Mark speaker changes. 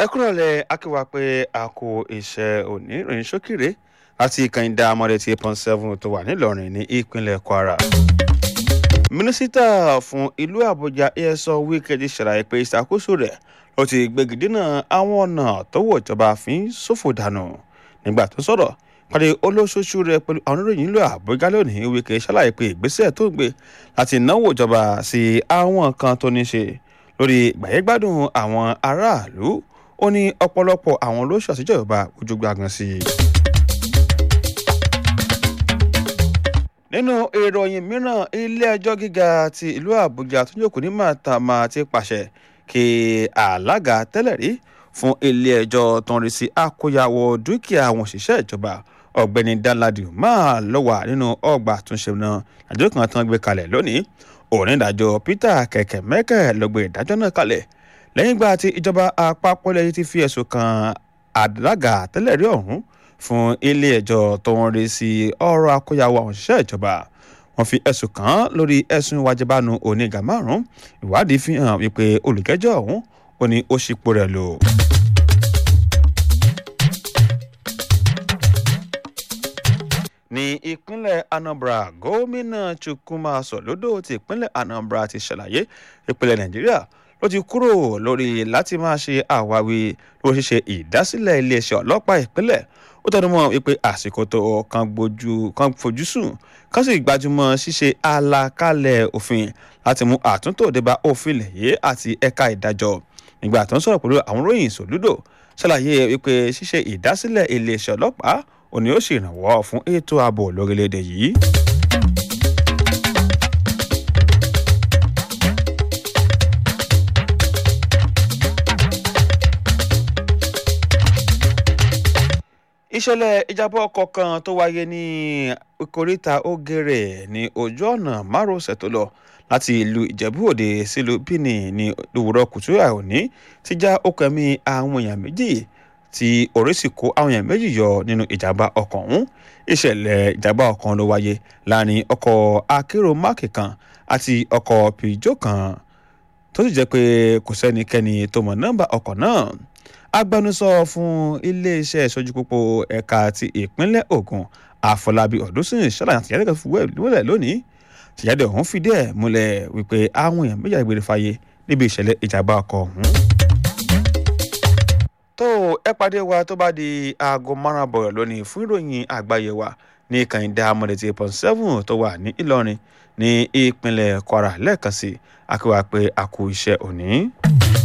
Speaker 1: ẹ kúrò lẹ akíwá pé a kò iṣẹ́ òní ìròyìn ṣókìrè láti kànìdá amọ̀dé tí pọ́n seven tó wà nílọrin ní ìpínlẹ̀ kwara. mínísítà fún ìlú àbújá esọ wíkẹ́ẹ̀dì ṣàlàyé pé ìṣàkóso rẹ̀ ló ti gbégidínà àwọn ọ̀nà tó wọ̀ ìjọba fi ń ṣòfò dànù nígbà tó sọ̀rọ̀ pàdé olóṣooṣù rẹ̀ pẹ̀lú àwọn oníròyìn ìlú àbújá lónìí wíkẹ́ ṣàlàyé pé ìgbésẹ̀ tó gbé láti náwó ìjọba sí àwọn kan tó ní ṣe lórí ìgbàyẹ́gbádùn àwọn aráàlú ó ní ọ̀pọ̀lọpọ̀ àwọn olóṣù àtijọba ojú gbàgàn sí i. nínú ìròyìn mìíràn ilé-ẹjọ́ gíga ti ìlú àbújá tó jókòó ní màtàmá ti pàṣẹ kí alága tẹ́lẹ̀ rí fún ilé-ẹjọ́ tó ń rí sí àkóyawọ́ dúkìá àwọn òṣìṣẹ́ ìjọba ọ̀gbẹ́ni danladi máa lọ wà nínú ọgbà àtúnṣe náà àjọ kan tán gbé kalẹ̀ lónìí onídàájọ́ peter kẹ̀kẹ́ mẹ́kẹ́ ló gbé ìdájọ́ náà kalẹ̀ lẹ́yìn ìgbà tí ìjọba àpapọ̀ lẹ́yìn ti fi ẹ̀sùn kan alága tẹ́lẹ̀ rí ọ̀hún fún ilé-ẹjọ́ tó ń rí sí ọ̀rọ̀ àkóyawọ́ àwọn òṣìṣẹ́ ìjọba wọ́n fi ẹ̀sùn kàn án lórí ẹ̀sùn ìwájibánu onígà márùn-ún ìwádìí fi hàn wípé olùkẹ́jọ́ ọ̀hún ó ní ó ṣípò rẹ̀ lò. ní ìpínlẹ̀ anambra gómìnà chukwuma sọ̀lódò ti ìpínlẹ̀ anambra ti ṣàlàyé ìpínlẹ̀ nàìjíríà ló ti kúrò lórí láti máa ṣe àwáwí ló ṣiṣẹ́ ìdásílẹ̀ iléeṣẹ́ ọlọ́pàá ìpínlẹ̀ ó tẹnu mọ́ wípé àsìkò tó kan gbójú kan fojú sùn kan sì gbajúmọ̀ ṣíṣe àlàkalẹ̀ òfin láti mú àtúntò débá òfin lẹ̀yẹ àti ẹ̀ka ìdájọ́ nígbà tó ń sọ̀rọ̀ pẹ̀lú àwọn ròyìn sòlúdò ṣàlàyé wípé ṣíṣe ìdásílẹ̀ iléeṣẹ́ ọlọ́pàá òní ó sì rànwọ́ fún ètò ààbò lórílẹ̀‐èdè yìí. ìṣẹ̀lẹ̀ ìjábọ̀ ọkọ̀ kan tó wáyé ní ìkóríta ògèrè ní ojú ọ̀nà márosẹ̀ tó lọ láti ìlú ìjẹ̀bú òde sílùú bíní ní òwúrọ̀ kùtùrà òní ti já okùn ẹ̀mí àwọn èèyàn méjì tí orí sì kó àwọn èèyàn méjì yọ nínú ìjàmbá ọkọ̀ ọ̀hún ìṣẹ̀lẹ̀ ìjàmbá ọkọ̀ ló wáyé láàrin ọkọ̀ akérò máàkì kan àti ọkọ̀ pìjọ kan tó sì jẹ́ pé kò sẹ́nikẹ́ni tó mọ̀ nọ́mbà ọkọ̀ náà agbẹnusọ fún iléeṣẹ́ ìṣojú pópó ẹ̀ka ti ìpínlẹ̀ ogun àfọlábí ọ̀dúnsìn ṣàlàyé àtìjáde kan fún wẹ́ẹ̀lẹ̀ lónìí tìjáde ọ̀hún fìdí ẹ̀ múlẹ̀ wípé àwọn èèyàn méjì àgbèrè fàyè níbi ìṣẹ̀lẹ̀ ìjàmbá ọkọ̀ ọ̀hún. tó ẹ pàdé wa tó bá di aago márùn bọ̀rọ̀ lónìí fún ìròyìn àgbáyé wa ní kànìdá amọ̀dẹ̀tì point seven tó wà ní ìlọrin ní ìpínlẹ̀ kwara lẹ́ẹ̀kan sí akíwá pé a kú iṣẹ́ òní.